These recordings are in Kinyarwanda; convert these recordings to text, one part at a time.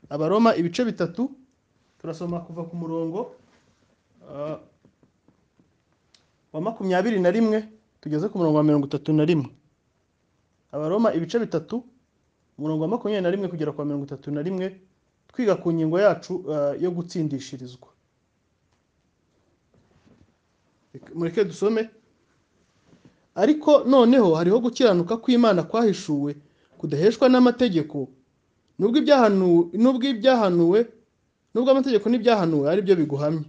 abaroma ibice bitatu turasoma kuva ku murongo ah, wa makumyabiri na rimwe tugeze ku murongo wa mirongo itatu na rimwe abaroma ibice bitatu umurongo wa makumyabiri na rimwe kugera ku wa mirongo itatu na rimwe twiga ku ngingo yacu ah, yo gutsindishirizwa mureke dusome ariko noneho hariho gukiranuka kw'imana kwahishuwe kudaheshwa n'amategeko nubwo ibyahanuwe nubwo ibyahanuwe nubwo amategeko n'ibyahanuwe ari byo biguhamya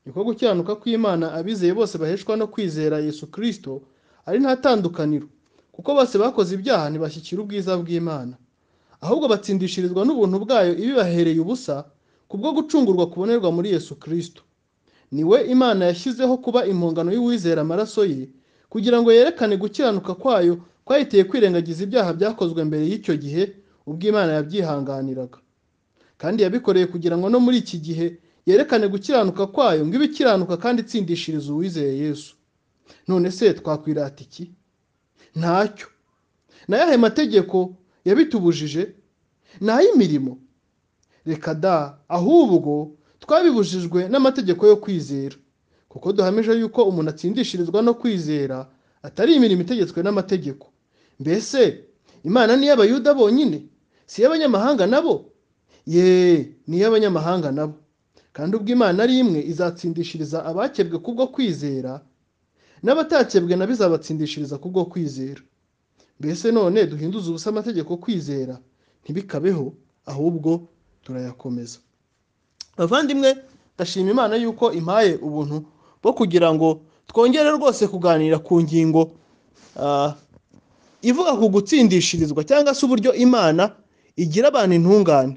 niko gukiranuka kw'imana abizeye bose baheshwa no kwizera yesu kirisito ari nta tandukaniro kuko bose bakoze ibyaha ntibashyikira ubwiza bw'imana ahubwo batsindishirizwa n'ubuntu bwayo ibibahereye ubusa kubwo gucungurwa kubonerwa muri yesu kirisito niwe imana yashyizeho kuba impongano y'uwizera amaraso ye kugira ngo yerekane gukiranuka kwayo kwahitiye kwirengagiza ibyaha byakozwe mbere y'icyo gihe ubwo imana yabyihanganiraga kandi yabikoreye kugira ngo no muri iki gihe yerekane gukiranuka kwayo ngo ibe ikiranuka kandi itsindishiriza uwizeye yesu none se twakwirata iki ntacyo ni ayahe mategeko yabitubujije ni ay'imirimo reka da ahubwo twabibujijwe n'amategeko yo kwizera kuko duhamije yuko umuntu atsindishirizwa no kwizera atari imirimo itegetswe n'amategeko mbese imana ni iy'abayuda bonyine si iy'abanyamahanga nabo ye ni iy'abanyamahanga nabo kandi ubwo imana ari imwe izatsindishiriza abakebwe kubwo kwizera n'abatakebwe na bizabatsindishiriza kubwo kwizera mbese none duhinduze ubusa amategeko kwizera ntibikabeho ahubwo turayakomeza bavandimwe ndashima imana yuko impaye ubuntu bwo kugira ngo twongere rwose kuganira ku ngingo ah, ivuga ku gutsindishirizwa cyangwa se uburyo imana igira abantu intungane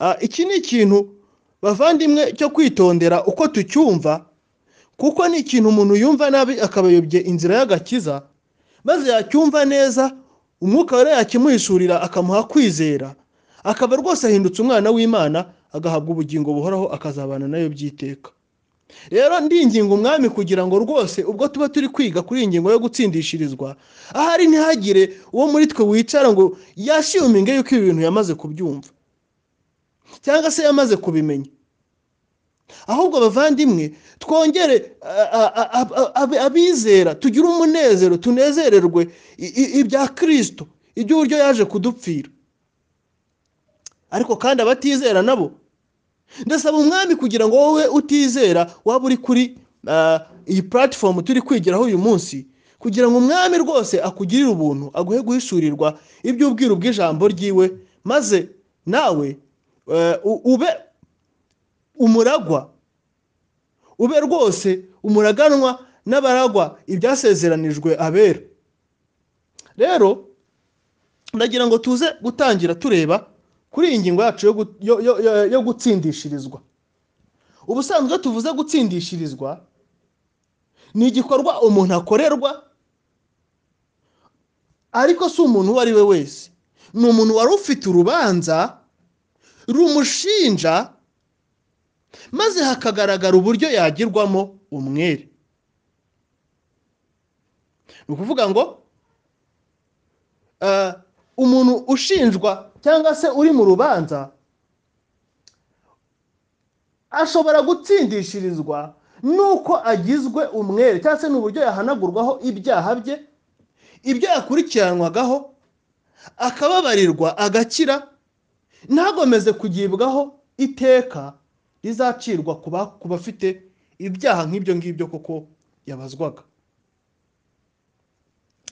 Ah, iki ni ikintu bavandimwe cyo kwitondera uko tucyumva kuko ni ikintu umuntu yumva nabi akabayobye inzira y'agakiza maze yacyumva neza umwuka wera yakimuhishurira akamuha kwizera akaba rwose ahindutse umwana w'imana agahabwa ubugingo buhoraho akazabana nayo by'iteka rero ndinginga umwami kugira ngo rwose ubwo tuba turi kwiga kuri iyi ngingo yo gutsindishirizwa ahari ntihagire uwo muri twe wicara ngo yashiuminge yuko ibi bintu yamaze kubyumva cyangwa se yamaze kubimenya ahubwo abavandimwe twongere a- a- a- a- ab- abizera tugire umunezero tunezererwe i- i- ibya kirisito iby'uburyo yaje kudupfira ariko kandi abatizera nabo ndasaba umwami kugira ngo wowe utizera waba uri kuri ah, iyi puratifomu turi kwigiraho uyu munsi kugira ngo umwami rwose akugirire ubuntu aguhe guhishurirwa iby'ubwiru bw'ijambo ryiwe maze nawe eh, u- ube umuragwa ube rwose umuraganwa n'abaragwa ibyasezeranijwe abera rero ndagira ngo tuze gutangira tureba kuri iyi ngingo yacu yo gu- yo- yo- yo- yo gutsindishirizwa ubusanzwe iyo tuvuze gutsindishirizwa ni igikorwa umuntu akorerwa ariko si umuntu uwo ari we wese ni umuntu wari ufite urubanza rumushinja maze hakagaragara uburyo yagirwamo umwere ni ukuvuga ngo eh, umuntu ushinjwa cyangwa se uri mu rubanza ashobora gutsindishirizwa n'uko agizwe umwere cyangwa se n'uburyo yahanagurwaho ibyaha bye ibyo yakurikiranwagaho akababarirwa agakira ntagomeze kugibwaho iteka rizacirwa ku ba- ku bafite ibyaha nk'ibyo ngibyo kuko yabazwaga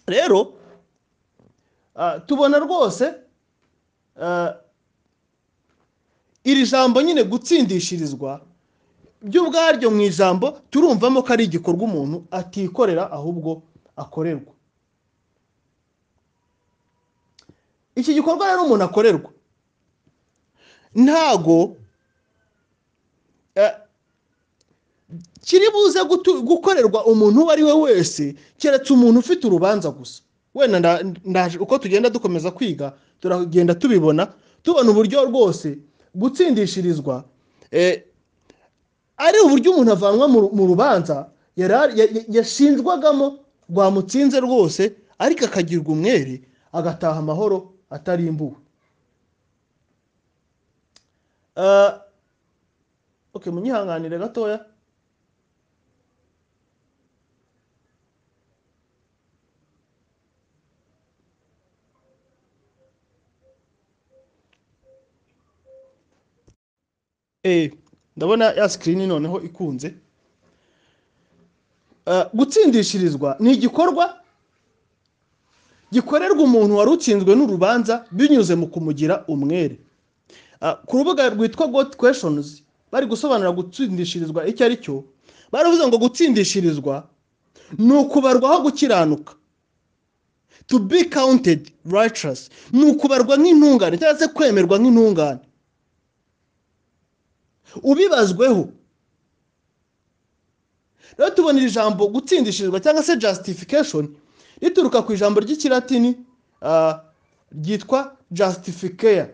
rero ah, tubona rwose ah, iri jambo nyine gutsindishirizwa by'ubwaryo mu ijambo turumvamo ko ari igikorwa umuntu atikorera ahubwo akorerwa iki gikorwa rero umuntu akorerwa ntago eh, kiri buze gutu- gukorerwa umuntu uwo ari we wese keretse umuntu ufite urubanza gusa wenda nda- ndaje uko tugenda dukomeza kwiga turagenda tubibona tubona uburyo rwose gutsindishirizwa eh, ari uburyo umuntu avanwa mu ru- mu rubanza yari ari- ya- ya- yashinjwagamo rwamutsinze rwose ariko akagirwa umwere agataha amahoro atarimbuwe Ah, okay munyihanganire gatoya Eh, ndabona ya sikirini noneho ikunze Ah, gutsindishirizwa ni igikorwa gikorerwa umuntu wari utsinzwe n'urubanza binyuze mu kumugira umwere Ah, ku rubuga rwitwa goti kweshonizi bari gusobanura gutsindishirizwa icyo ari cyo baravuze ngo gutsindishirizwa ni ukubarwaho gukiranuka to be counted righteous ni ukubarwa nk'intungane cyangwa se kwemerwa nk'intungane ubibazweho rero tubona iri jambo gutsindishirizwa cyangwa se justification rituruka ku ijambo ry'ikilatini ah, ryitwa justificeya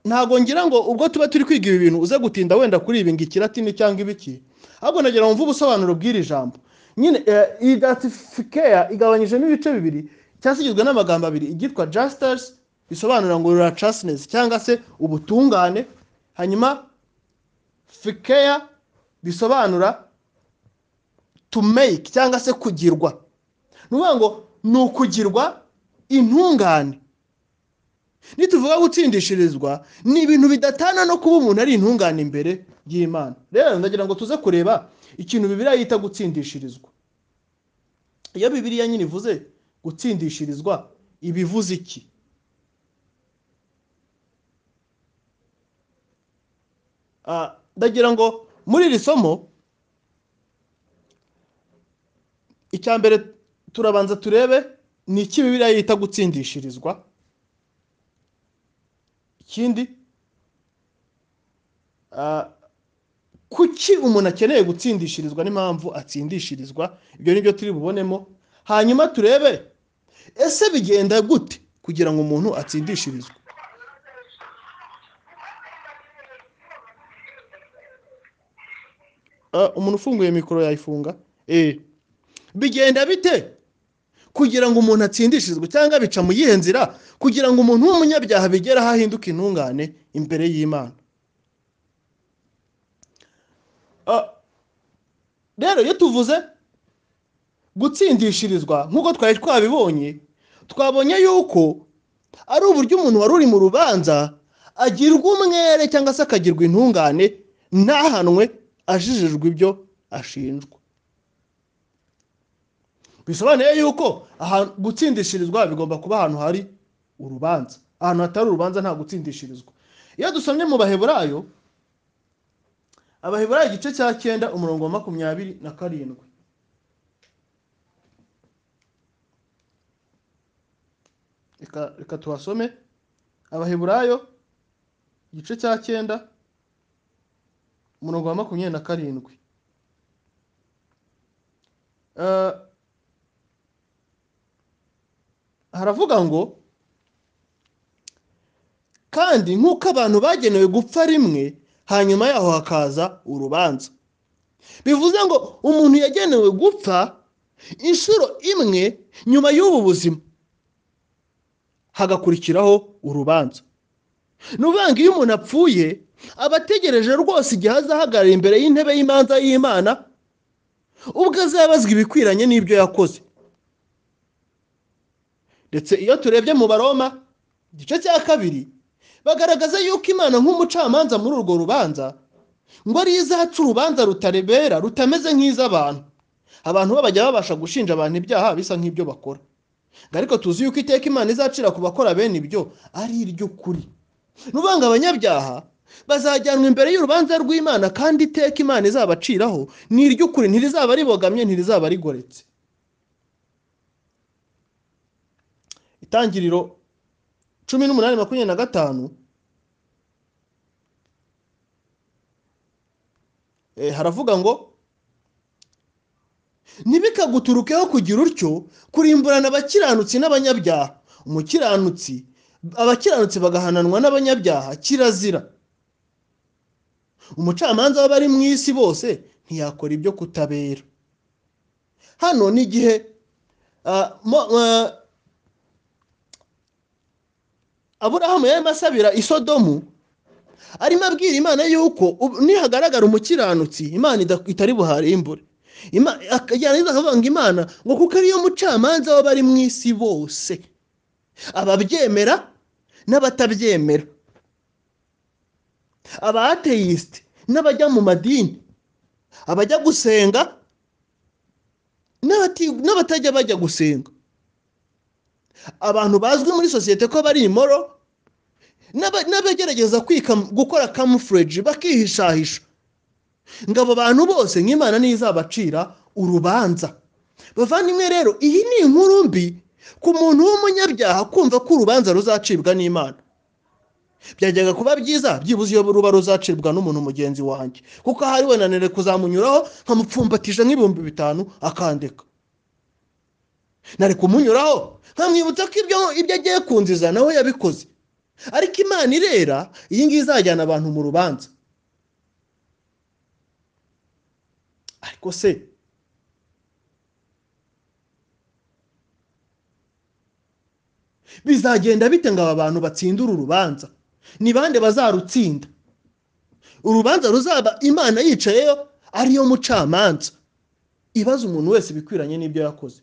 ntabwo ngira ngo ubwo tuba turi kwiga ibi bintu uze gutinda wenda kuri ibi ngo ikiratini cyangwa ibiki ahubwo nagira wumve ubusobanuro bw'iri jambo nyine eh, iyi datifikeya igabanyijemo ibice bibiri cyangwa se igizwe n'amagambo abiri iryitwa jasitasi bisobanura ngo riracasinesi cyangwa se ubutungane hanyuma fikeya bisobanura to make cyangwa se kugirwa ni ukuvuga ngo ni ukugirwa intungane nituvuga gutsindishirizwa ni ibintu bidatana no kuba umuntu ari intungane imbere y'imana rero ndagira ngo tuze kureba ikintu bibiriya yita gutsindishirizwa iyo bibiriya nyine ivuze gutsindishirizwa iba ivuze iki Ah, ndagira ngo muri iri somo icya mbere turabanza turebe ni iki bibiriya yita gutsindishirizwa ikindi ah, kuki umuntu akeneye gutsindishirizwa n'impamvu atsindishirizwa ibyo ni byo turi bubonemo hanyuma turebe ese bigenda gute kugira ngo umuntu atsindishirizwe Ah, umuntu ufunguye mikoro yayifunga Eh. bigenda bite kugira ngo umuntu atsindishirizwe cyangwa bica mu yihe nzira kugira ngo umuntu w'umunyabyaha bigere aho ahinduka intungane imbere y'imana Ah, rero iyo tuvuze gutsindishirizwa nk'uko twari twabibonye twabonye yuko ari uburyo umuntu wari uri mu rubanza agirwa umwere cyangwa se akagirwa intungane ntahanwe ajijijwe ibyo ashinjwa bisobanuye yuko ahantu gutsindishirizwa bigomba kuba ahantu hari urubanza ahantu hatari urubanza nta gutsindishirizwa iyo dusomye mu baheburayo abaheburayo igice cya cyenda umurongo wa makumyabiri na karindwi reka reka tuhasome abaheburayo igice cya cyenda umurongo wa makumyabiri na karindwi Eh, haravuga ngo kandi nk'uko abantu bagenewe gupfa rimwe hanyuma yaho hakaza urubanza bivuze ngo umuntu yagenewe gupfa inshuro imwe nyuma y'ubu buzima hagakurikiraho urubanza ni ukuvuga ngo iyo umuntu apfuye aba ategereje rwose igihe azahagarara imbere y'intebe y'imanza y'imana ubwo azabazwa ibikwiranye n'ibyo yakoze ndetse iyo turebye mu baroma igice cya kabiri bagaragaza yuko imana nk'umucamanza muri urwo rubanza ngo ariyo izaca urubanza rutarebera rutameze nk'iz'abantu abantu bo bajya babasha gushinja abantu ibyaha bisa nk'ibyo bakora ngo ariko tuzi yuko iteka imana izacira ku bakora bene ibyo ari iry'ukuri ni ukuvuga ngo abanyabyaha bazajyanwa imbere y'urubanza rw'imana kandi iteka imana izabaciraho ni iry'ukuri ntirizaba ribogamye ntirizaba rigoretse itangiriro cumi n'umunani makumyabiri na gatanu eh, haravuga ngo ntibikaguturukeho kugira utyo kurimburana abakiranutsi n'abanyabyaha umukiranutsi abakiranutsi bagahananwa n'abanyabyaha kirazira umucamanza w'abari mu isi bose ntiyakora ibyo kutabera hano ni igihe ah, mo- ah, aburahamu yarimo asabira isodomu arimo abwira imana yuko ubu- nihagaragara umukiranutsi imana ida- itari buharimbure Ima- yarangiza akavanga imana ngo kuko ariyo mucamanza w'abari mu isi bose ababyemera n'abatabyemera abateyisite n'abajya mu madini abajya gusenga n'abati- n'abatajya bajya gusenga abantu bazwi muri sosiyete ko bari imoro n'aba- n'abagerageza kwika- gukora camouflage bakihishahisha ngo abo bantu bose nk'imana niyo izabacira urubanza bavandimwe rero iyi ni inkuru mbi ku muntu w'umunyabyaha kumva ko urubanza ruzacibwa n'imana byajyaga kuba byiza byibuze iyo ruba ruzacibwa n'umuntu mugenzi wanjye kuko ahari wenanire kuzamunyuraho nkamupfumbatije nk'ibihumbi bitanu akandeka nari kumunyuraho nkamwibutsa ko ibyo ibyo agiye kunziza nawe yabikoze ariko imana irera iyi ngiyi izajyana abantu mu rubanza ariko se bizagenda bite ngo aba bantu batsinde uru rubanza ni bande bazarutsinda urubanza ruzaba imana yicayeyo ariyo mucamanza ibaza umuntu wese ibikwiranye n'ibyo yakoze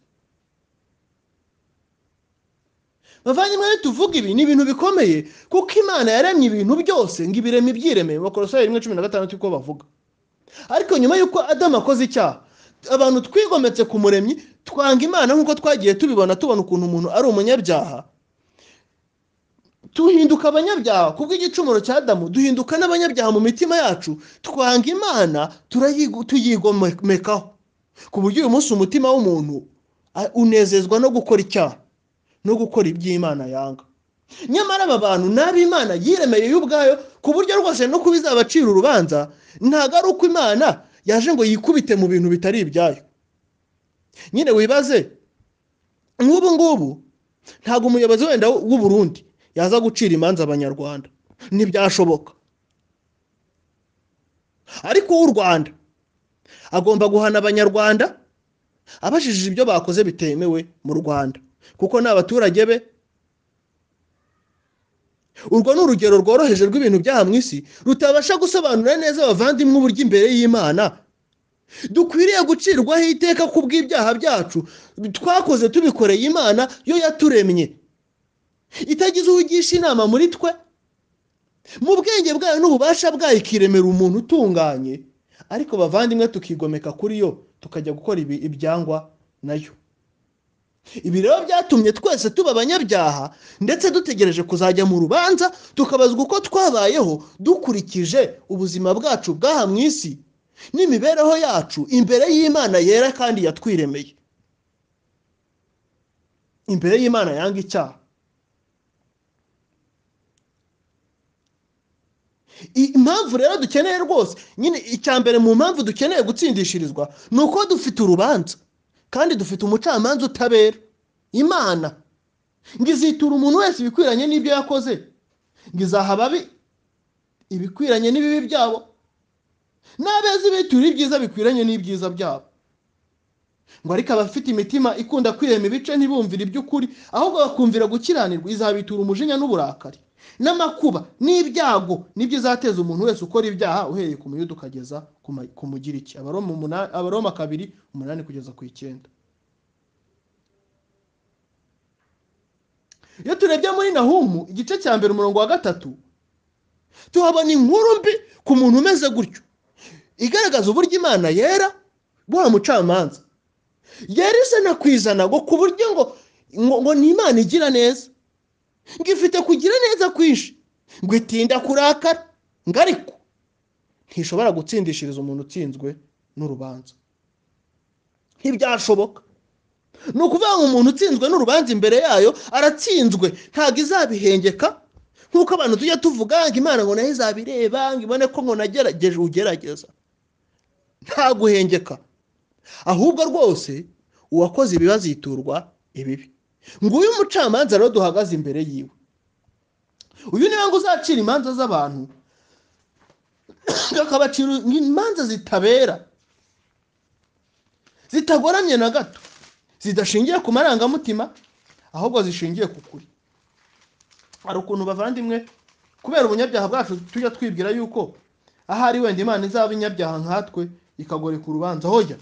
bavandimwe tuvuga ibi ni ibintu bikomeye kuko imana yaremye ibintu byose ngo ibireme ibyiremeye bakorosaye rimwe cumi na gatandatu uko bavuga ariko nyuma y'uko adamu akoze icyaha abantu twigometse ku muremyi twanga imana nk'uko twagiye tubibona tubona ukuntu umuntu ari umunyabyaha tuhinduka abanyabyaha kubwo igicumuro cya adamu duhinduka n'abanyabyaha mu mitima yacu twanga imana turayigo- tuyigomekaho ku buryo uyu munsi umutima w'umuntu a- unezezwa no gukora icyaha no gukora iby'imana yanga nyamara aba bantu nabi imana yiremeye yo ubwayo ku buryo rwose no kuba izabacira urubanza ntabwo ari uko imana yaje ngo yikubite mu bintu bitari ibyayo nyine wibaze nk'ubu ngubu ntabwo umuyobozi wenda w'u Burundi yaza gucira imanza abanyarwanda ntibyashoboka ariko uw'u Rwanda agomba guhana abanyarwanda abajijije ibyo bakoze bitemewe mu Rwanda kuko ni abaturage be urwo ni urugero rworoheje rw'ibintu byaha mu isi rutabasha gusobanura neza abavandimwe uburyo imbere y'imana dukwiriye gucirwaho iteka ku bw'ibyaha byacu twakoze tubikoreye imana yo yaturemye itagize uwigisha inama muri twe mu bwenge bwayo n'ububasha bwayo ikiremera umuntu utunganye ariko bavandimwe tukigomeka kuri yo tukajya gukora ibi- ibyangwa nayo ibi rero byatumye twese tuba abanyabyaha ndetse dutegereje kuzajya mu rubanza tukabazwa uko twabayeho dukurikije ubuzima bwacu bw'aha mu isi n'imibereho yacu imbere y'imana yera kandi yatwiremeye imbere y'imana yanga icyaha I- impamvu rero dukeneye rwose nyine icya mbere mu mpamvu dukeneye gutsindishirizwa ni uko dufite urubanza kandi dufite umucamanza utabera imana ngo izitura umuntu wese ibikwiranye n'ibyo yakoze ngo izaha ababi ibikwiranye n'ibibi byabo n'abeza ibitura ibyiza bikwiranye n'ibyiza byabo ngo ariko abafite imitima ikunda kwirema ibice ntibumvire iby'ukuri ahubwo bakumvira gukiranirwa izabitura umujinya n'uburakari n'amakuba n'ibyago nibyo izateza umuntu wese ukora ibyaha uhereye ku muyuda ukageza ku ma- ku mugiriki abaroma umuna- abaroma kabiri umunani kugeza ku icyenda iyo turebye muri nahumu igice cya mbere umurongo wa gatatu tuhabona inkuru mbi ku muntu umeze gutyo igaragaza uburyo imana yera buha mucamanza yari isana ku ijana ngo ku buryo ngo ngo ngo ni imana igira neza ngo ifite kugira neza kwinshi ngo itinda kurakara ngo ariko ntishobora gutsindishiriza umuntu utsinzwe n'urubanza ntibyashoboka ni ukuvuga ngo umuntu utsinzwe n'urubanza imbere yayo aratsinzwe ntabwo izabihengeka nk'uko abantu tujya tuvuga ngo imana ngo nayo izabireba ngo ibone ko ngo nagerageje ugerageza nta guhengeka ahubwo rwose uwakoze ibi baziturwa ibibi nguyu umucamanza rero duhagaze imbere yiwe uyu niwe ngo uzacira imanza z'abantu akabacira imanza zitabera zitagoramye na gato zidashingiye ku marangamutima ahubwo zishingiye ku kuri hari ukuntu bavandimwe kubera ubunyabyaha bwacu tujya twibwira yuko ahari wenda imana izaba inyabyaha nkatwe ikagoreka urubanza hojya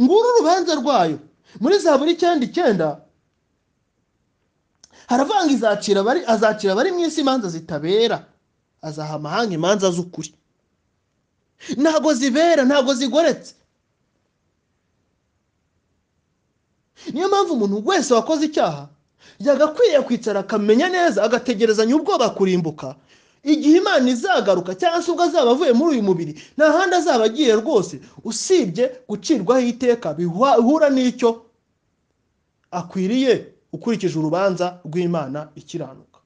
nguru urubanza rwayo muri za buri icyenda icyenda haravanga izacira abari azacira abari mu isi imanza zitabera azaha amahanga imanza z'ukuri ntago zibera ntago zigoretse niyo mpamvu umuntu wese wakoze icyaha yagakwiriye kwicara akamenya neza agategerezanya ubwoba kurimbuka igihe imana izagaruka cyangwa se ubwo azaba avuye muri uyu mubiri nta handi azaba agiye rwose usibye gucirwaho iteka bihura n'icyo akwiriye ukurikije urubanza rw'imana ikiranuka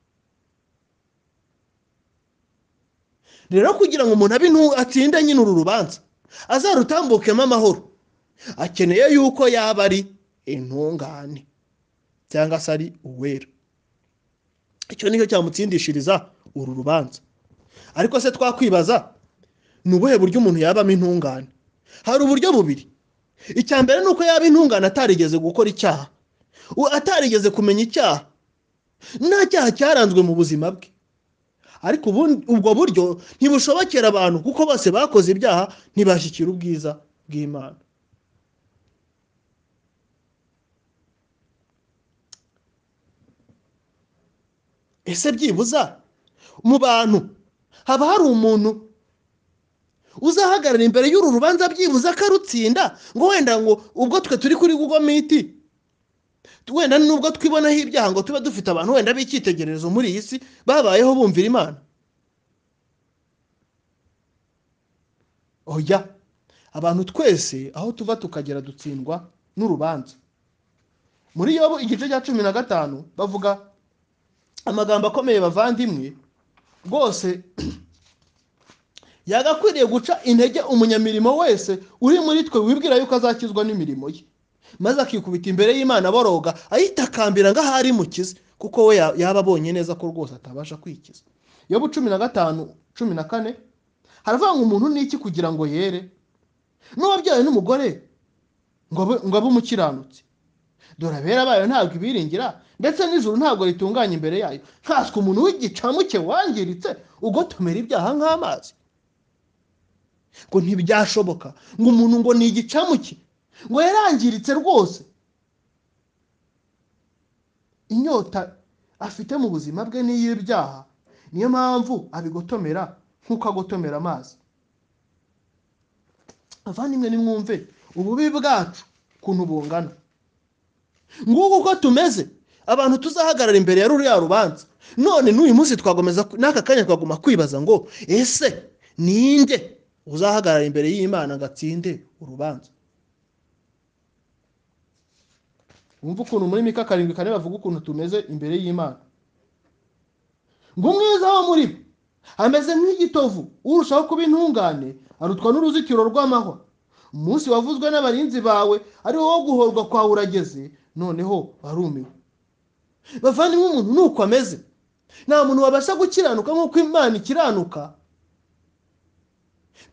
rero kugira ngo umuntu abe atsinde nyine uru rubanza azarutambukemo amahoro akeneye yuko yaba ari intungane cyangwa se ari uwera icyo nicyo cyamutsindishiriza uru rubanza ariko se twakwibaza ni ubuhe buryo umuntu yabamo intungane hari uburyo bubiri icya mbere ni uko yaba intungane atarigeze gukora icyaha atarigeze kumenya icyaha nta cyaha cyaranzwe mu buzima bwe ariko ubwo buryo ntibushobokera abantu kuko bose bakoze ibyaha ntibashyikire ubwiza bw'imana ese byibuza mu bantu haba hari umuntu uzahagarara imbere y'uru rubanza byibuze akarutsinda ngo wenda ngo ubwo twe turi kuri google miti wenda nubwo twibonaho ibyaha ngo tube dufite abantu wenda b'icyitegererezo muri iyi si babayeho bumvira imana oya abantu twese aho tuva tukagera dutsindwa n'urubanza muri yobu igice cya cumi na gatanu bavuga amagambo akomeye bavandimwe rwose yagakwiriye guca intege umunyamirimo wese uri muri twe wibwira yuko azakizwa n'imirimo ye maze akikubita imbere y'imana aboroga ayitakambira ngo ahari mukize kuko we yaba abonye neza ko rwose atabasha kwikiza yobu cumi na gatanu cumi na kane haravanga umuntu n'iki kugira ngo yere n'uwabyawe n'umugore ngo abe umukiranutsi dore abera bayo ntabwo ibiringira ndetse n'ijuru ntabwo ritunganya imbere yayo nkatswe umuntu w'igicamuke wangiritse ugotomera ibyaha nk'amazi ngo ntibyashoboka ngo umuntu ngo ni igicamuke ngo yarangiritse rwose inyota afite mu buzima bwe n'iy'ibyaha niyo mpamvu abigotomera nk'uko agotomera amazi avandimwe nimwumve ububi bwacu ukuntu bungana nguko uko tumeze abantu tuzahagarara imbere ya ruriya rubanza none n'uyu munsi twakomeza n'aka kanya twaguma kwibaza ngo ese ninde uzahagarara imbere y'imana ngo atsinde urubanza wumva ukuntu muri mika karindwi kane bavuga ukuntu tumeze imbere y'imana ngo umwiza wo muri bo ameze nk'igitovu urushaho kuba intungane arutwa n'uruzitiro rw'amahwa umunsi wavuzwe n'abarinzi bawe ari wo guhorwa kwawe urageze noneho barumiwe bavandimwe umuntu ni uko ameze nta muntu wabasha gukiranuka nk'uko imana ikiranuka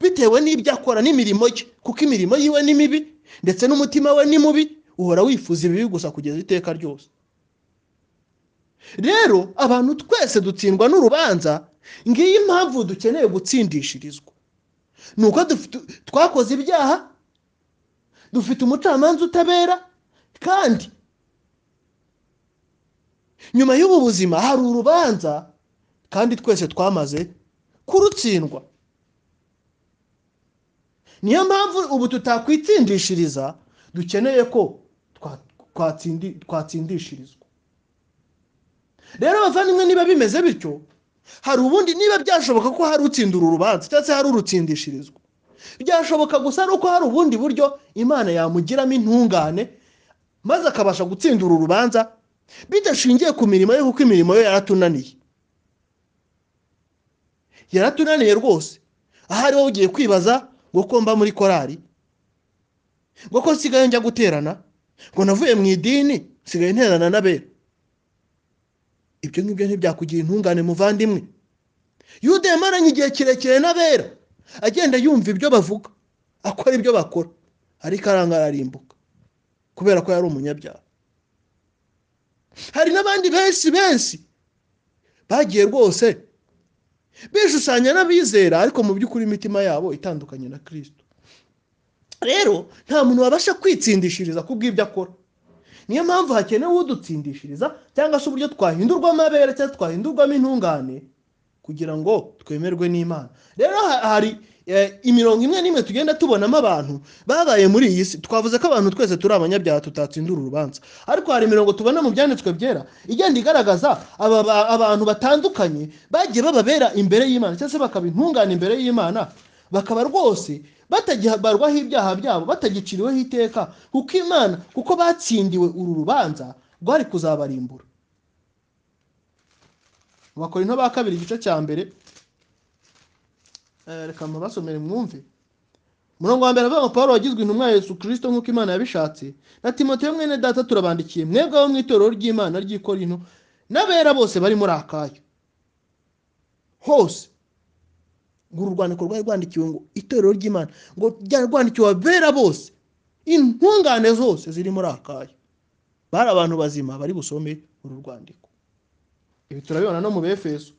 bitewe n'ibyo akora n'imirimo ye kuko imirimo yiwe ni mibi ndetse n'umutima we ni mubi uhora wifuza ibibi gusa kugeza iteka ryose rero abantu twese dutsindwa n'urubanza ngiyi mpamvu dukeneye gutsindishirizwa ni uko twakoze ibyaha dufite umucamanza utabera kandi nyuma y'ubu buzima hari urubanza kandi twese twamaze kurutsindwa niyo mpamvu ubu tutakwitsindishiriza dukeneye ko twatsindishirizwa rero abavandimwe niba bimeze bityo hari ubundi niba byashoboka ko hari utsindura urubanza cyangwa se hari urutsindishirizwa byashoboka gusa ari uko hari ubundi buryo imana yamugiramo intungane maze akabasha gutsindura urubanza bidashingiye ku mirimo ye kuko imirimo ye yaratunaniye yaratunaniye rwose ahari wowe ugiye kwibaza ngo ko mba muri korari ngo ko nsigaye njya guterana ngo navuye mu idini nsigaye nterana n'abera ibyo ngibyo ntibyakugira intungane muvandimwe yuda yamaranye igihe kirekire n'abera agenda yumva ibyo bavuga akora ibyo bakora ariko arangararimbuka kubera ko yari umunyabyaha hari n'abandi benshi benshi bagiye rwose bishushanya n'abizera ariko mu by'ukuri imitima yabo itandukanye na kirisito rero nta muntu wabasha kwitsindishiriza ku bw'ibyo akora niyo mpamvu hakenewe udutsindishiriza cyangwa se uburyo twahindurwamo abere cyangwa twahindurwamo intungane kugira ngo twemerwe n'imana rero ha- hari eh, imirongo imwe n'imwe tugenda tubonamo abantu babaye muri iyi si twavuze ko abantu twese turi abanyabyaha tutatsindura urubanza ariko hari imirongo tubona mu byanditswe byera igenda igaragaza aba ba- abantu batandukanye bagiye bababera imbere y'imana cyangwa se bakaba intungane imbere y'imana bakaba rwose batagibarwaho ibyaha byabo batagiciriweho iteka kuko imana kuko batsindiwe uru rubanza rwari kuzabarimbura mu bakorinto ba kabiri igice cya mbere Eh, reka mbasomere mwumve umurongo wa mbere avuga ngo paul wagizwe intumwa ya yesu kirisito nk'uko imana yabishatse na timoteyo mwene data turabandikiye mwebwe abo mu itorero ry'imana ry'ikorino n'abera bose bari muri akayo hose ngo uru rwandiko rwari rwandikiwe ngo itorero ry'imana ngo ryari rwandikiwe abera bose intungane zose ziri muri akayo bari abantu bazima bari busome uru rwandiko ibi turabibona no mu befeso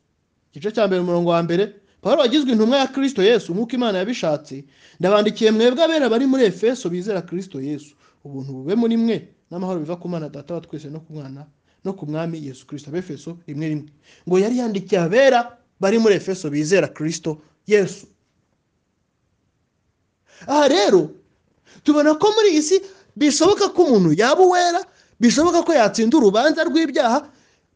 igice cya mbere umurongo wa mbere paul wagizwe intumwa ya kirisito yesu nk'uko imana yabishatse ndabandikiye mwebwe abera bari muri efeso bizera kirisito yesu ubuntu bube muri mwe n'amahoro biva ku mana data wa twese no ku mwana no ku mwami yesu kirisito abefeso rimwe rimwe ngo yari yandikiye abera bari muri efeso bizera kirisito yesu aha rero tubona ko muri iyi si bishoboka ko umuntu yaba uwera bishoboka ko yatsinda urubanza rw'ibyaha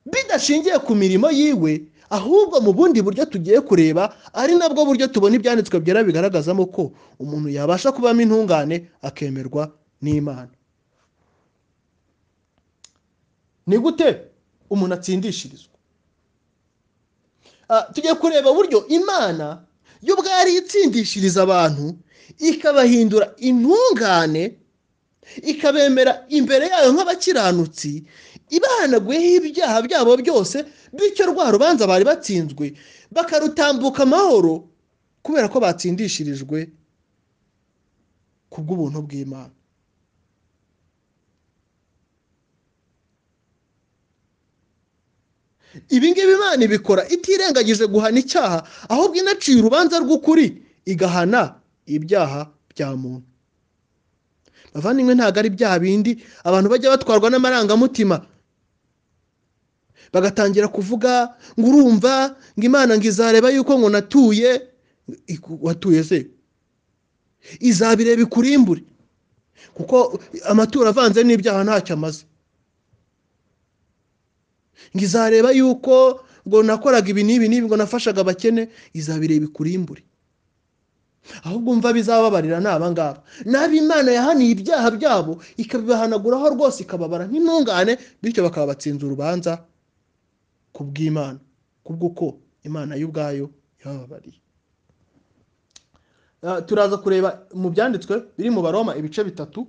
bidashingiye ku mirimo yiwe ahubwo mu bundi buryo tugiye kureba ari nabwo buryo tubona ibyanditswe byera bigaragazamo ko umuntu yabasha kubamo intungane akemerwa n'imana ni gute umuntu atsindishirizwa Ah, tugiye kureba uburyo imana yo ubwari itsindishiriza abantu ikabahindura intungane ikabemera imbere yayo nk'abakiranutsi ibahanaguyeho ibyaha byabo byose bityo rwa rubanza bari batsinzwe bakarutambuka amahoro kubera ko batsindishirijwe ku bw'ubuntu bw'imana ibi ngibi imana ibikora itirengagije guhana icyaha ahubwo inaciye urubanza rw'ukuri igahana ibyaha bya muntu bavandimwe ntabwo ari ibyaha bindi abantu bajya batwarwa n'amarangamutima bagatangira kuvuga ngo urumva ngo imana ngo izareba yuko ngo natuye Iku- watuye se izabireba ikurimbure kuko amaturo avanze n'ibyaha ntacyo amaze ngo izareba yuko ngo nakoraga ibi n'ibi n'ibi ngo nafashaga abakene izabireba ikurimbure ahubwo umva bizababarira ni abangaba nabi imana yahaniye ibyaha byabo ikabibahanaguraho rwose ikababara nk'intungane bityo bakaba batsinze urubanza ku bw'imana kubw'uko imana yo ubwayo yababariye Ah, turaza kureba mu byanditswe biri mu baroma ibice bitatu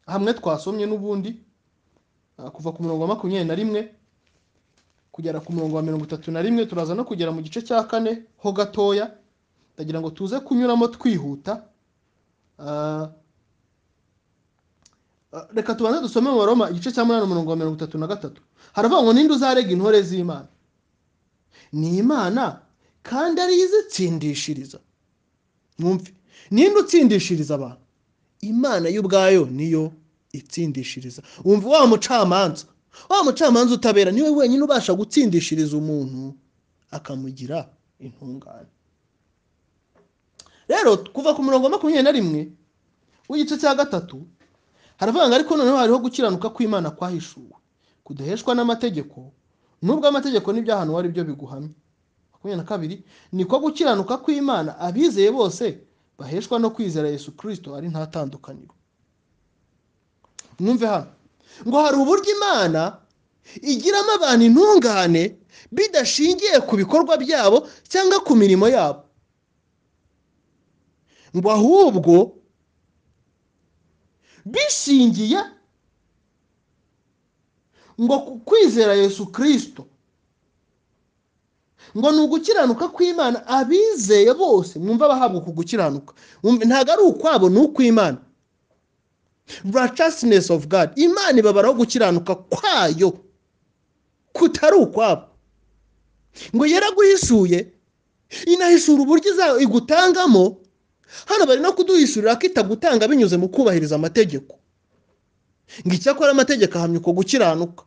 hamwe twasomye n'ubundi ah, kuva ku murongo wa makumyabiri na rimwe kugera ku murongo wa mirongo itatu na rimwe turaza no kugera mu gice cya kane ho gatoya ndagira ngo tuze kunyuramo twihuta Ah, ah, reka tubanze dusome mu baroma igice cya munani umurongo wa mirongo itatu na gatatu haravuga ngo ninde uzarega intore z'imana ni imana kandi ariyo izitsindishiriza mwumve ninde utsindishiriza abantu imana yo ubwayo niyo itsindishiriza wumva wa mucamanza wa mucamanza utabera niwe wenyine ubasha gutsindishiriza umuntu akamugira intungane rero kuva ku murongo wa makumyabiri na rimwe w'igice cya gatatu haravuga ngo ariko noneho hariho gukiranuka kw'imana kwahishuwe kudaheshwa n'amategeko nubwo amategeko n'ibyahantu ari byo biguhamya makumyabiri na kabiri niko gukiranuka kw'imana abizeye bose baheshwa no kwizera yesu kirisito ari nta tandukaniro mwumve hano ngo hari uburyo imana igiramo abantu intungane bidashingiye ku bikorwa byabo cyangwa ku mirimo yabo ngo ahubwo bishingiye ngo ku kwizera yesu kirisito ngo ni ugukiranuka kw'imana abizeye bose mwumva abahabwa uku gukiranuka Mwumve, ntabwo ari ukwabo ni ukw'imana righteousness of god imana ibabaraho gukiranuka kwayo kutari ukwabo ngo yaraguhishuye inahishura uburyo igutangamo hano bari no kuduhishurira ko itagutanga binyuze mu kubahiriza amategeko ngo icyakora amategeko ahamya uko gukiranuka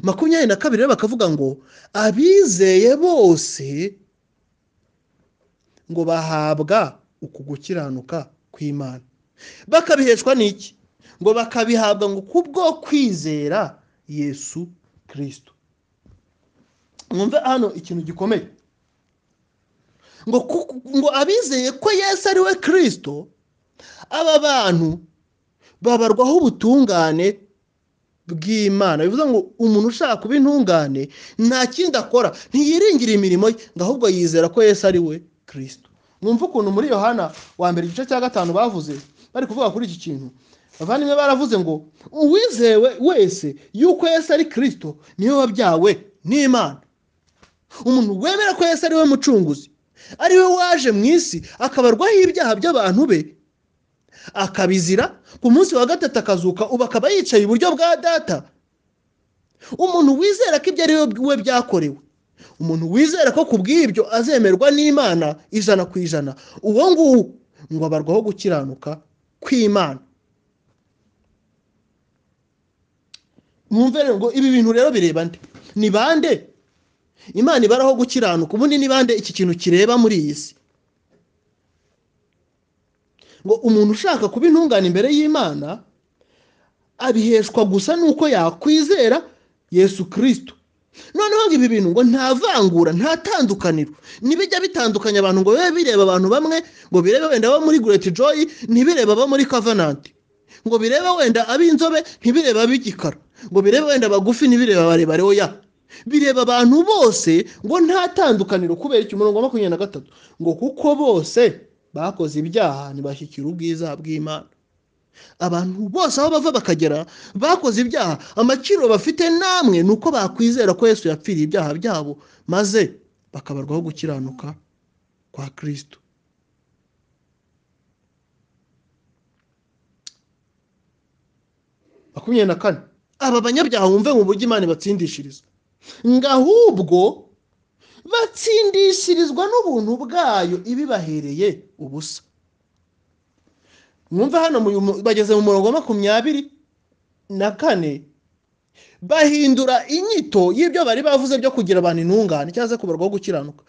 makumyabiri na kabiri rero bakavuga ngo abizeye bose ngo bahabwa uku gukiranuka kw'imana bakabiheshwa n'iki ngo bakabihabwa ngo kubwo kwizera yesu kirisito mwumve hano ikintu gikomeye ngo abizeye ko yesu ari we kirisito aba bantu babarwaho ubutungane bw'imana bivuze ngo umuntu ushaka kuba intungane nta kindi akora ntiyiringire imirimo ye ngo ahubwo yizera ko yesu ari we kirisito mwumve ukuntu muri yohana wa mbere igice cya gatanu bavuze bari kuvuga kuri iki kintu abavandimwe baravuze ngo uwizewe wese yuko yesu ari kirisito niwe wabyawe n'imana umuntu wemera ko yesu ari we mucunguzi ari we waje mu isi akabarwaho ibyaha by'abantu be akabizira ku munsi wa gatatu akazuka ubu akaba yicaye iburyo bwa data umuntu wizera ko ibyo ari we byakorewe umuntu wizera ko ku bw'ibyo azemerwa n'imana ijana ku ijana uwo nguwo ngo abarwaho gukiranuka kw'imana rero ngo ibi bintu rero bireba nde ni bande imana ibaraho gukiranuka ubundi ni bande iki kintu kireba muri iyi si ngo umuntu ushaka kuba intungane imbere y'imana abiheshwa gusa n'uko yakwizera yesu kirisito noneho ngo ibi bintu ngo nta vangura nta tandukaniro ntibijya bitandukanya abantu ngo bibe bireba abantu bamwe ngo birebe wenda abo muri gureti joyi ntibirebe abo muri kavananti ngo birebe wenda ab'inzobe ntibirebe ab'igikara ngo birebe wenda abagufi ntibirebe abarebare oya bireba abantu bose ngo nta tandukaniro kubera iki umurongo wa makumyabiri na gatatu ngo kuko bose bakoze ibyaha ntibashyikira ubwiza bw'imana abantu bose aho bava bakagera bakoze ibyaha amakiro bafite namwe ni uko bakwizera ko yesu yapfiriye ibyaha byabo maze bakabarwaho gukiranuka kwa kirisito makumyabiri na kane aba banyabyaha wumve mu buryo imana ibatsindishiriza ngo ahubwo batsindishirizwa n'ubuntu bwayo ibibahereye ubusa mwumve hano bageze mu murongo wa makumyabiri na kane bahindura inyito y'ibyo bari bavuze byo kugira abantu intungane cyangwa se kubarwaho gukiranuka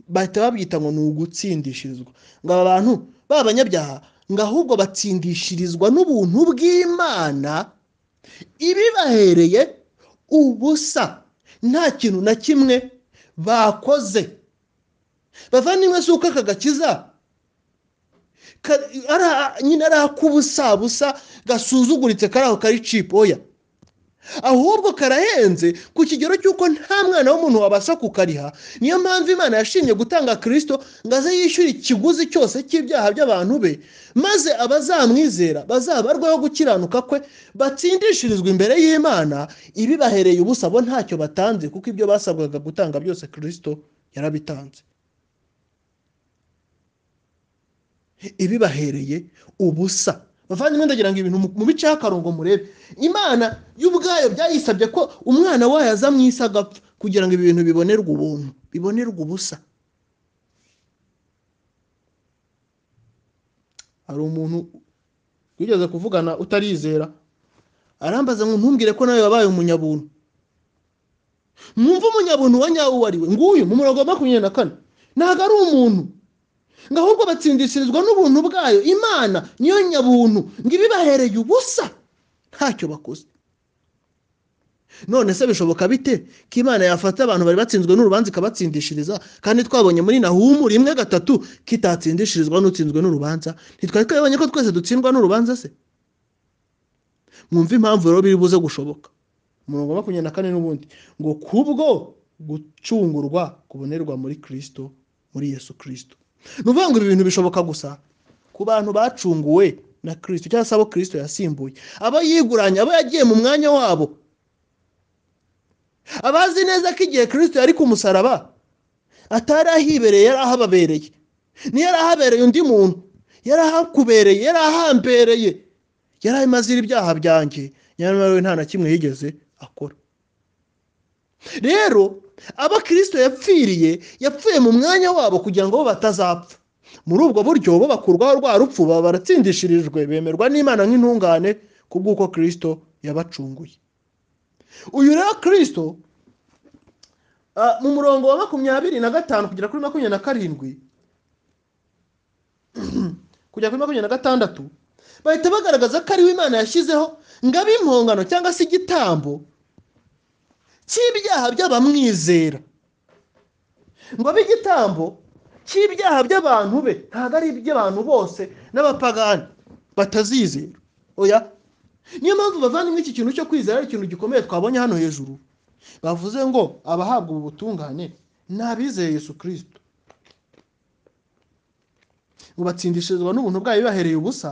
bahita babyita ngo ni ugutsindishirizwa ngo aba bantu b'abanyabyaha ngo ahubwo batsindishirizwa n'ubuntu bw'imana ibibahereye ubusa nta kintu na kimwe bakoze bavandimwe si uko aka gakiza nyine ari ak'ubusabusa gasuzuguritse kari aho kari cipu oya ahubwo karahenze ku kigero cy'uko nta mwana w'umuntu wabasha kukariha niyo mpamvu imana yashimye gutanga kirisito ngo aze yishyure ikiguzi cyose cy'ibyaha by'abantu be maze abazamwizera bazabarwaho gukiranuka kwe batsindishirizwa imbere y'imana ibibahereye ubusa bo ntacyo batanze kuko ibyo basabwaga gutanga byose kirisito yarabitanze ibibahereye ubusa bavandimwe ndagira ngo ibintu mu bice y'akarongo murebe imana y'ubwayo byayisabye ko umwana wayo aza mu isi agapfa kugira ngo ibi bintu bibonerwe ubuntu bibonerwe ubusa hari umuntu wigeze kuvugana utarizera arambaza ngo ntumbwire ko nawe wabaye umunyabuntu mwumve umunyabuntu wa nyawo uwo ari we nguyu mu murongo wa makumyabiri na kane ntabwo ari umuntu ngo ahubwo batsindishirizwa n'ubuntu bwayo imana niyo nyabuntu ngo ibibahereye ubusa ntacyo bakoze none se bishoboka bite ko imana yafata abantu bari batsinzwe n'urubanza ikabatsindishiriza kandi twabonye muri nahumu rimwe gatatu kitatsindishirizwa n'utsinzwe n'urubanza ntitwari twabonye ko twese dutsindwa n'urubanza se mwumve impamvu rero biri buze gushoboka umurongo wa makumyabiri na kane n'ubundi ngo kubwo gucungurwa kubonerwa muri kirisito muri yesu kirisito ni ukuvuga ngo ibi bintu bishoboka gusa ku bantu bacunguwe na kirisito cyangwa se abo kirisito yasimbuye abo yiguranye abo yagiye mu mwanya wabo abazi neza ko igihe kirisito yari ku musaraba atari ahibereye yari ahababereye ntiyari ahabereye undi muntu yari ahakubereye yari ahambereye yari amaze ibyaha byanjye nyamara we nta na kimwe yigeze akora rero abakristo yapfiriye yapfuye mu mwanya wabo kugira ngo bo batazapfa muri ubwo buryo bo bakurwaho rwa rupfu baba baratsindishirijwe bemerwa n'imana nk'intungane kubw'uko kirisito yabacunguye uyu rero kirisito mu murongo wa makumyabiri na gatanu kugera kuri makumyabiri na karindwi kugera kuri makumyabiri na gatandatu bahita bagaragaza ko ariwe imana yashyizeho ngo abe impongano cyangwa se igitambo cy'ibyaha by'abamwizera ngo abe igitambo cy'ibyaha by'abantu be ntabwo ari iby'abantu bose n'abapagani batazizera oya niyo mpamvu bavandimwe iki kintu cyo kwizera ari ikintu gikomeye twabonye hano hejuru bavuze ngo abahabwa ubu butungane ni abizeye yesu kirisito ngo batsindishirizwa n'ubuntu bwayo bahereye ubusa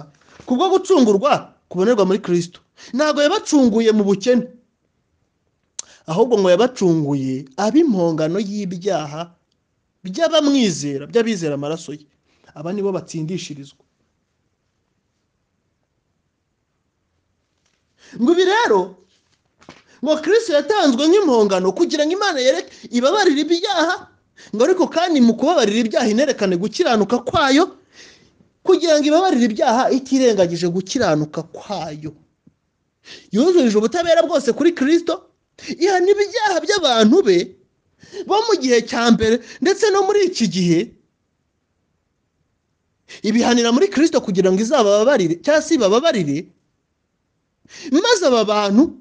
kubwo gucungurwa kubonerwa muri kirisito ntabwo yabacunguye mu bukene ahubwo ngo yabacunguye ab'impongano y'ibyaha by'abamwizera by'abizera amaraso ye aba nibo batsindishirizwa ngo ibi rero ngo kirisito yatanzwe nk'impongano kugira ngo imana yereke ibabarire ibyaha ngo ariko kandi mu kubabarira ibyaha inerekane gukiranuka kwayo kugira ngo ibabarire ibyaha itirengagije gukiranuka kwayo yuzurije ubutabera bwose kuri kirisito ihana ibyaha by'abantu be bo mu gihe cya mbere ndetse no muri iki gihe ibihanira muri kirisito kugira ngo izabababarire cyangwa se ibababarire maze aba bantu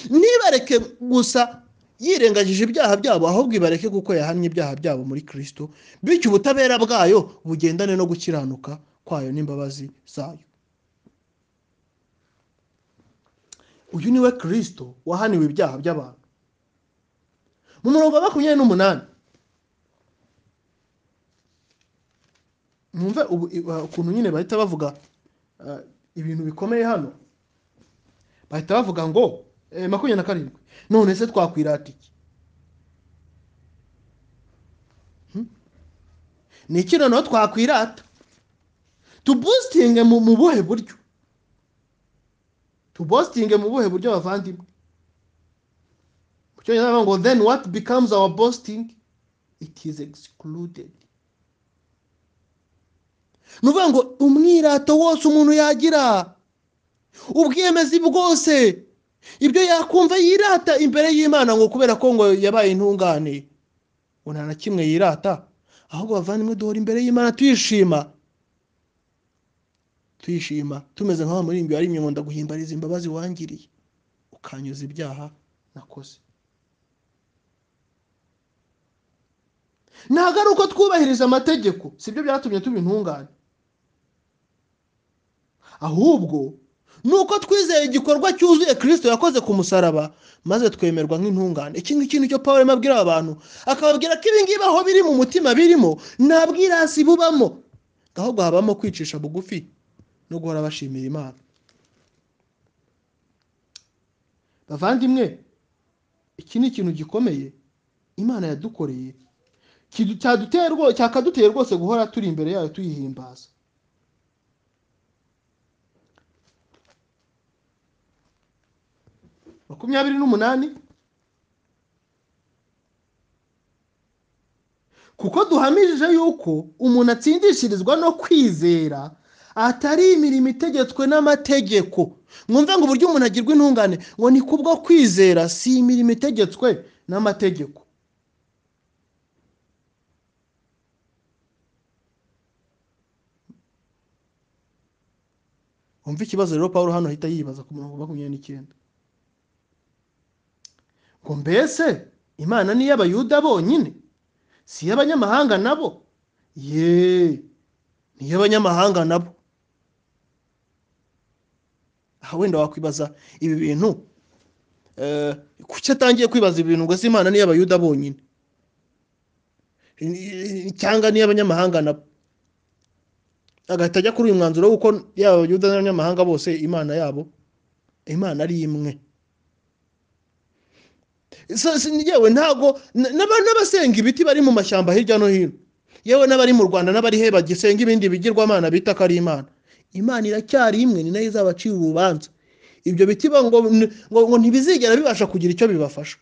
ntibareke gusa yirengagije ibyaha byabo ahubwo ibareke kuko yahannye ibyaha byabo muri kirisito bityo ubutabera bwayo bugendane no gukiranuka kwayo n'imbabazi zayo uyu niwe kirisito wahaniwe ibyaha by'abantu mu murongo wa makumyabiri n'umunani mwumve ukuntu nyine bahita bavuga ibintu bikomeye hano bahita bavuga ngo makumyabiri na karindwi none se twakwirata iki ni iki noneho twakwirata tubositinge mu buhe buryo tubositinge mu buhe buryo bavandimwe mu cyongereza bavuga ngo then what becomes our boasting it is excluded ni ukuvuga ngo umwirato wose umuntu yagira ubwiyemezi bwose ibyo yakumva yirata imbere y'imana ngo kubera ko ngo yabaye intungane ngo nta na kimwe yirata ahubwo bavandimwe duhora imbere y'imana tuyishima tuyishima tumeze nk'aho muri imbere ari ngo ndaguhimbariza imbabazi wangiriye ukanyuza ibyaha nakoze ntabwo ari uko twubahiriza amategeko si byo byatumye tuba intungane ahubwo ni uko twizeye igikorwa cyuzuye kirisito yakoze ku musaraba maze twemerwa nk'intungane iki ngiki nicyo paul arimo abwira abantu akababwira ko ibingibi aho biri mu mutima birimo nta bwirasi bubamo ahubwo habamo kwicisha bugufi no guhora bashimira imana bavandimwe iki ni ikintu gikomeye imana yadukoreye cyakaduteye rwose guhora turi imbere yayo tuyihimbaza makumyabiri n'umunani kuko duhamije yuko umuntu atsindishirizwa no kwizera atari imirimo itegetswe n'amategeko mwumve ngo uburyo umuntu agirwa intungane ngo ni kubwo kwizera si imirimo itegetswe n'amategeko wumve ikibazo rero paul hano ahita yibaza ku murongo makumyabiri n'icyenda ngo mbese imana ni iy'abayuda bonyine si iy'abanyamahanga nabo yeee ni iy'abanyamahanga nabo aha wenda wakwibaza ibi bintu kuki atangiye kwibaza ibi bintu ngo se imana iy'abayuda bonyine cyangwa iy'abanyamahanga nabo agahita ajya kuri uyu mwanzuro w'uko yaba abayuda n'abanyamahanga bose imana yabo imana ari imwe yewe ntabwo n'abasenga ibiti bari mu mashyamba hirya no hino yewe n'abari mu rwanda n'abari he bagisenga ibindi bigirwamana bita ko ari imana imana iracyari imwe ni nayo izabacira urubanza ibyo biti ngo ntibizigera bibasha kugira icyo bibafasha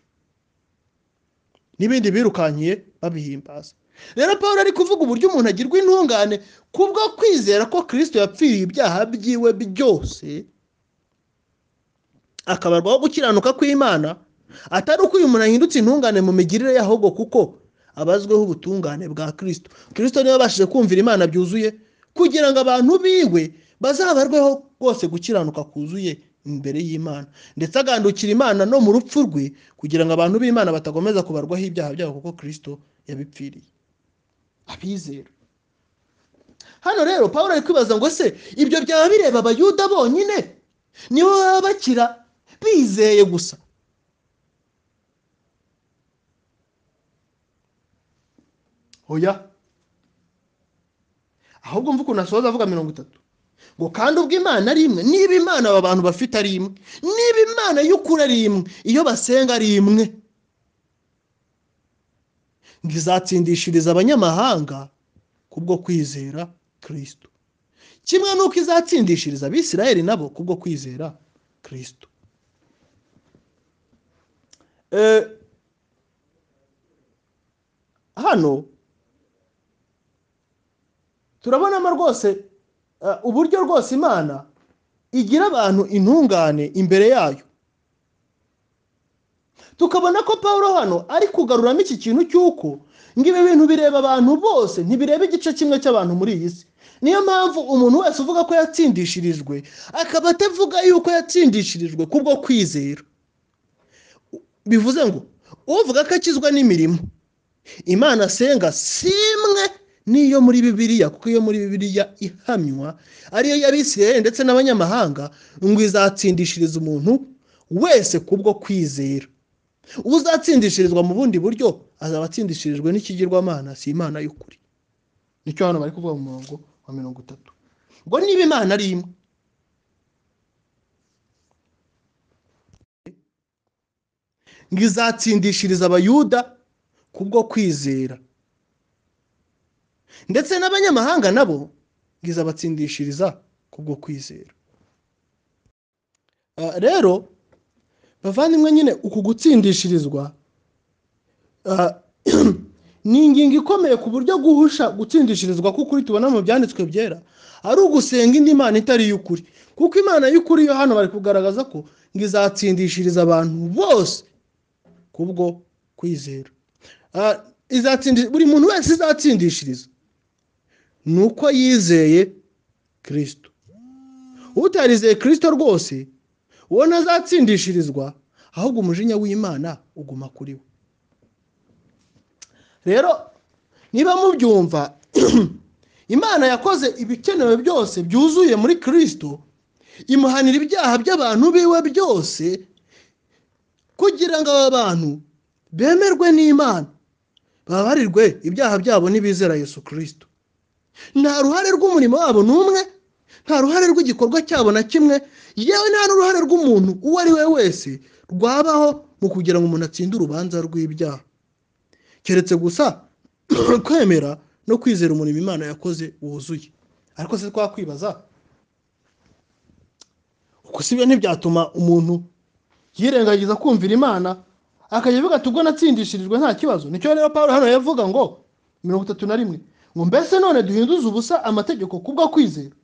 n'ibindi birukankiye babihimbaza rero paul ari kuvuga uburyo umuntu agirwa intungane kubwo kwizera ko kirisito yapfiriye ibyaha byiwe byose akabarwaho gukiranuka kw'imana atari uko uyu muntu ahindutse intungane mu migirire y'ahubwo kuko abazweho ubutungane bwa kirisito kirisito niwe abashije kumvira imana byuzuye kugira ngo abantu biwe bazabarweho rwose gukiranuka kuzuye imbere y'imana ndetse agandukira imana no mu rupfu rwe kugira ngo abantu b'imana batakomeza kubarwaho ibyaha byabo kuko kirisito yabipfiriye abizera hano rero paul ari kwibaza ngo se ibyo byaba bireba abayuda bonyine nibo baba bakira bizeye gusa oya ahubwo mvuga ukuntu asoza avuga mirongo itatu ngo kandi ubwo imana ari imwe niba imana aba bantu bafite ari imwe niba imana y'ukuri ari imwe iyo basenga ari imwe ngo izatsindishiriza abanyamahanga kubwo kwizera kirisito kimwe n'uko izatsindishiriza abisirayeli nabo kubwo kwizera kirisito hano turabonamo rwose uburyo rwose imana igira abantu intungane imbere yayo tukabona ko paul hano ari kugaruramo iki kintu cy'uko ngo ibi bintu bireba abantu bose ntibireba igice kimwe cy'abantu muri iyi si niyo mpamvu umuntu wese uvuga ko yatsindishirijwe akaba atavuga yuko yatsindishirijwe kubwo kwizera bivuze ngo uvuga ko akizwa n'imirimo imana asenga si imwe niyo muri bibiliya kuko iyo muri bibiliya ihamywa ariyo y'abisirayeli ndetse n'abanyamahanga ngo izatsindishiriza umuntu wese kubwo kwizera uzatsindishirizwa mu bundi buryo azaba atsindishirijwe n'ikigirwamana si imana y'ukuri nicyo hano bari kuvuga mu murongo wa mirongo itatu ngo niba imana ari imwe ngo izatsindishiriza abayuda kubwo kwizera ndetse n'abanyamahanga nabo ngo izabatsindishiriza kubwo kwizera rero bavandimwe nyine uku gutsindishirizwa ni ingingo ikomeye ku buryo guhusha gutsindishirizwa kuko uri tubona mu byanditswe byera ari ugusenga indi mana itari iy'ukuri kuko imana y'ukuri yo hano bari kugaragaza ko ngo izatsindishiriza abantu bose kubwo kwizera buri muntu wese izatsindishiriza ni uko yizeye kirisito utarizeye kirisito rwose uwo ntazatsindishirizwa ahubwo umujinya w'imana uguma kuri we rero niba mubyumva imana yakoze ibikenewe byose byuzuye muri kirisito imuhanira ibyaha by'abantu biwe byose kugira ngo aba bantu bemerwe n'imana babarirwe ibyaha byabo n'ibizera Yesu kirisito nta ruhare rw'umurimo wabo n'umwe nta ruhare rw'igikorwa cyabo na kimwe yewe nta n'uruhare rw'umuntu uwo ari we wese rwabaho mu kugira ngo umuntu atsinde urubanza rw'ibyaha keretse gusa kwemera no kwizera umurimo imana yakoze wuzuye ariko se twakwibaza uko si byo ntibyatuma umuntu yirengagiza kumvira imana akajya avuga ati ubwo natsindishirijwe nta kibazo nicyo rero paul hano yavuga ngo mirongo itatu na rimwe ngo mbese none duhinduze ubusa amategeko kubwo kwizera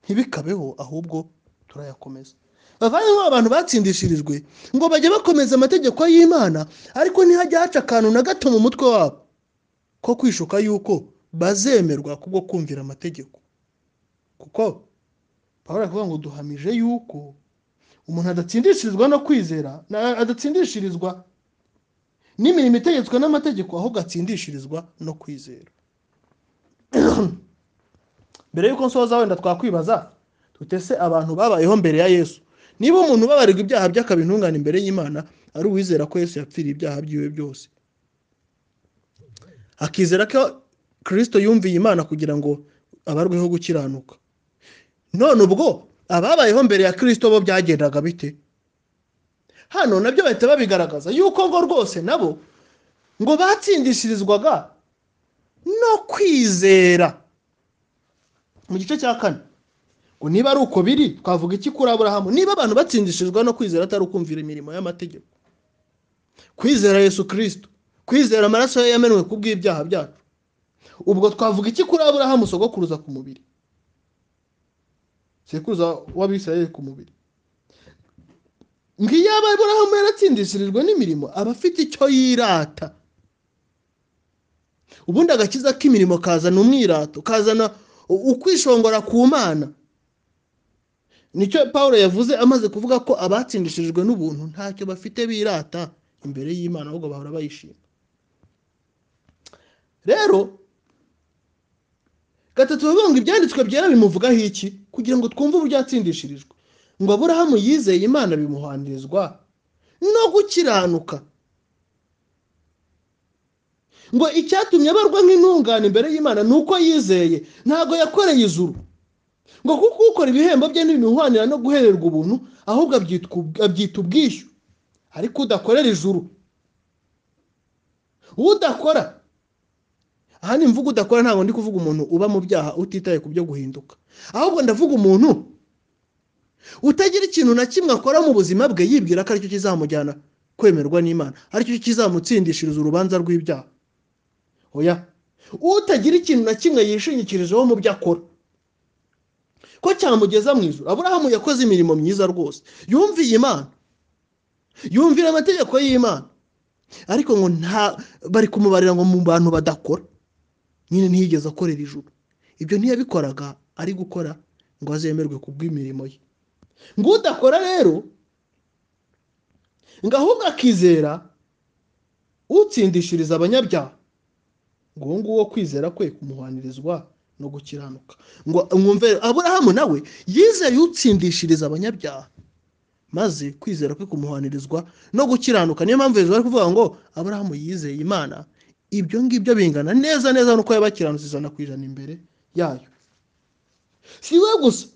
ntibikabeho ahubwo turayakomeza bavanyemo abantu batsindishirijwe ngo bajye bakomeza amategeko y'imana ariko ntihajya haca akantu na gato mu mutwe wabo ko kwishuka yuko bazemerwa kubwo kumvira amategeko kuko paul aravuga ngo duhamije yuko umuntu adatsindishirizwa no kwizera adatsindishirizwa n'imirimo itegetswe n'amategeko ahubwo atsindishirizwa no kwizera mbere y'uko nsoza wenda twakwibaza tutese abantu babayeho mbere ya yesu niba umuntu ubabarirwa ibyaha by'akaba intungane imbere y'imana ari uwizera ko yesu yapfiriye ibyaha byiwe byose akizera ko kirisito yumviye imana kugira ngo abarweho gukiranuka none ubwo ababayeho mbere ya kirisito bo byagendaga bite hano nabyo bahita babigaragaza yuko ngo rwose nabo ngo batsindishirizwaga no kwizera mu gice cya kane ngo niba ari uko biri twavuga iki kuri aburahamu niba abantu batsindishijwe no kwizera atari ukumvira imirimo y'amategeko kwizera yesu kirisito kwizera amaraso ye yamenwe ku bw'ibyaha byacu ubwo twavuga iki kuri aburahamu sogokuruza ku mubiri sekuruza w'abisirayeli ku mubiri ngiyo aba aburahamu yaratsindishirijwe n'imirimo aba afite icyo yirata ubundi agakiza k'imirimo kazana umwirato kazana ukwishongora ku mana nicyo paul yavuze amaze kuvuga ko abatsindishirijwe n'ubuntu ntacyo bafite birata imbere y'imana ahubwo bahora bayishima rero gatatu bavuga ngo ibyanditswe byera bimuvugaho iki kugira ngo twumve uburyo yatsindishirijwe ngo aburahamu yizeye imana bimuhanirizwa no gukiranuka ngo icyatumye abarwa nk'intungane imbere y'imana ni uko yizeye ntabwo yakoreye izuru ngo kuko ukora ibihembo bye ntibimuhwanira no guhererwa ubuntu ahubwo abyita ubwishyu ariko udakorera ijuru udakora aha ni mvugo udakora ntabwo ndi kuvuga umuntu uba mu byaha utitaye ku byo guhinduka ahubwo ndavuga umuntu utagira ikintu na kimwe akora mu buzima bwe yibwira ko aricyo kizamujyana kwemerwa n'imana aricyo kizamutsindishiriza urubanza rw'ibyaha oya utagira ikintu na kimwe yishingikirijeho mu byo akora ko cyamugeza mu ijoro aburahamu yakoze imirimo myiza rwose yumviye imana yumvira amategeko y'imana ariko ngo nta bari kumubarira ngo mu bantu badakora nyine ntiyigeze akorera ijoro ibyo ntiyabikoraga ari gukora ngo azemerwe ku bw'imirimo ye ngo udakora rero ngo ahubwo akizera utsindishiriza abanyabyaha ngo uwo nguwo kwizera kwe kumuhanirizwa no gukiranuka ngo mwumve aburahamu nawe yizeye utsindishiriza abanyabyaha maze kwizera kwe kumuhanirizwa no gukiranuka niyo mpamvu bari kuvuga ngo aburahamu yizeye imana ibyo ngibyo bingana neza neza nuko yabakiranutse ijana ku ijana imbere yayo si we gusa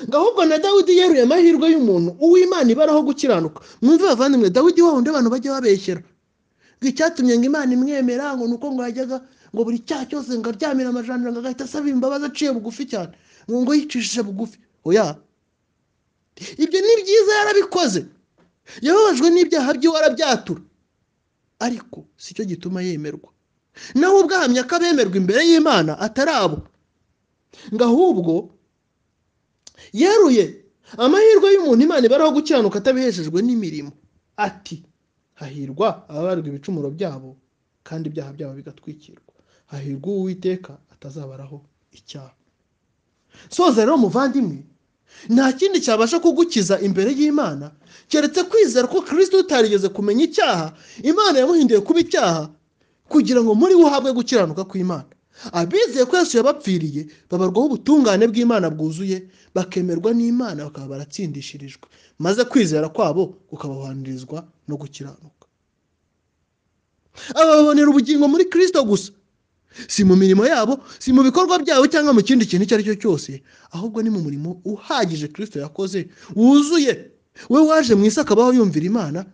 ngo ahubwo na dawidi yeruye amahirwe y'umuntu uw'imana ibaraho gukiranuka mwumve bavandimwe dawidi wawundi abantu bajya babeshyera ngo icyatumye ngo imana imwemera ngo ni uko ngo yajyaga ngo buri cyaha cyose ngo aryamire amajanja ngo agahita asaba imbabazi aciye bugufi cyane ngo ngo yicishije bugufi oya ibyo ni byiza yarabikoze yababajwe n'ibyaha by'iwe arabyatura ariko si cyo gituma yemerwa naho ubwo ahamya ko abemerwa imbere y'imana atari abo ngo ahubwo yeruye amahirwe y'umuntu imana ibaraho gukiranuka atabiheshejwe n'imirimo ati hahirwa ababarwa ibicumuro byabo kandi ibyaha byabo bigatwikirwa hahirwa uwiteka atazabaraho icyaha soza rero muvandimwe nta kindi cyabasha kugukiza imbere y'imana keretse kwizera ko kirisito utarigeze kumenya icyaha imana yamuhinduye kuba icyaha kugira ngo muri we uhabwe gukiranuka kw'imana abizeye ko Yesu yabapfiriye babarwaho ubutungane bw'imana bwuzuye bakemerwa n'imana bakaba baratsindishirijwe maze kwizera kwabo kukabahandirizwa no gukiranuka aba babonera ubugingo muri kirisito gusa si mu mirimo yabo si mu bikorwa byabo cyangwa mu kindi kintu icyo ari cyo cyose ahubwo ni mu murimo uhagije kirisito yakoze wuzuye we waje mu isi akabaho yumvira imana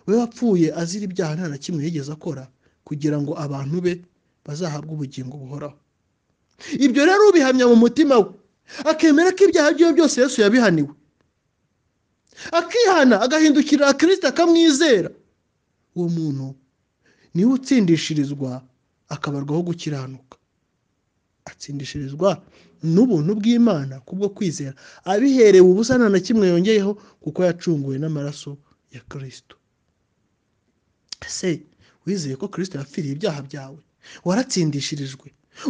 we wapfuye azira ibyaha nta na kimwe yigeze akora kugira ngo abantu be bazahabwa ubugingo buhoraho ibyo rero ubihamya mu mutima we akemera ko ibyaha byiwe byose yesu yabihaniwe akihana agahindukirira kirisita akamwizera uwo muntu niwe utsindishirizwa akabarwaho gukiranuka atsindishirizwa n'ubuntu bw'imana kubwo kwizera abiherewe ubusa nta na kimwe yongeyeho kuko yacunguwe n'amaraso ya kirisito ese wizeye ko kirisito yapfiriye ibyaha byawe waratsindishirijwe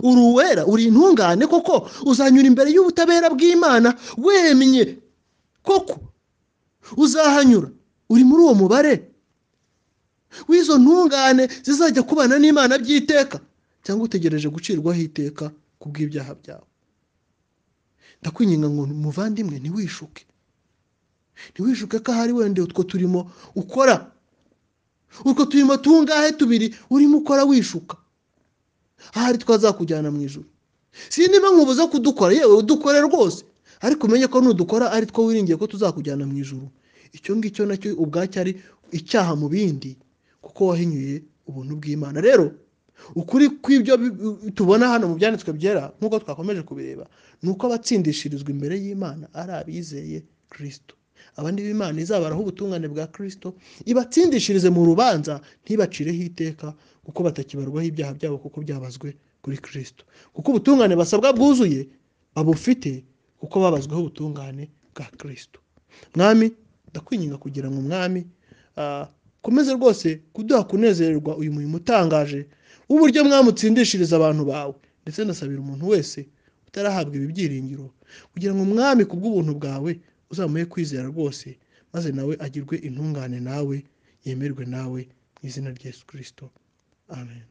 uri uwera uri intungane koko uzanyura imbere y'ubutabera bw'imana wemye koko uzahanyura uri muri uwo mubare w'izo ntungane zizajya kubana n'imana by'iteka cyangwa utegereje gucirwaho iteka ku bw'ibyaha byawe ndakwinginga ngo muvandimwe ntiwishuke ntiwishuke ko ahari wenda utwo turimo ukora utwo turimo tungahe tubiri urimo ukora wishuka ahari twazakujyana mu ijoro si niba nkubuza kudukora yewe udukore rwose ariko umenye ko nudukora ari two wiringiye ko tuzakujyana mu ijoro icyo ngicyo nacyo ubwacyo ari icyaha mu bindi kuko wahinyuye ubuntu bw'imana rero ukuri kw'ibyo tubona hano mu byanditswe byera nk'uko twakomeje kubireba ni uko abatsindishirizwa imbere y'imana ari abizeye kirisito abandi b'imana izabaraho ubutungane bwa kirisito ibatsindishirize mu rubanza ntibacireho iteka kuko batakibarwaho ibyaha byabo kuko byabazwe kuri kirisito kuko ubutungane basabwa bwuzuye babufite kuko babazweho ubutungane bwa kirisito mwami ndakwinginga kugira ngo umwami komeze rwose kuduha kunezererwa uyu murimo utangaje w'uburyo mwamutsindishiriza abantu bawe ndetse ndasabira umuntu wese utarahabwa ibi byiringiro kugira ngo umwami ku bw'ubuntu bwawe uzamuhe kwizera rwose maze nawe agirwe intungane nawe yemerwe nawe mu izina rya yesu kirisito amen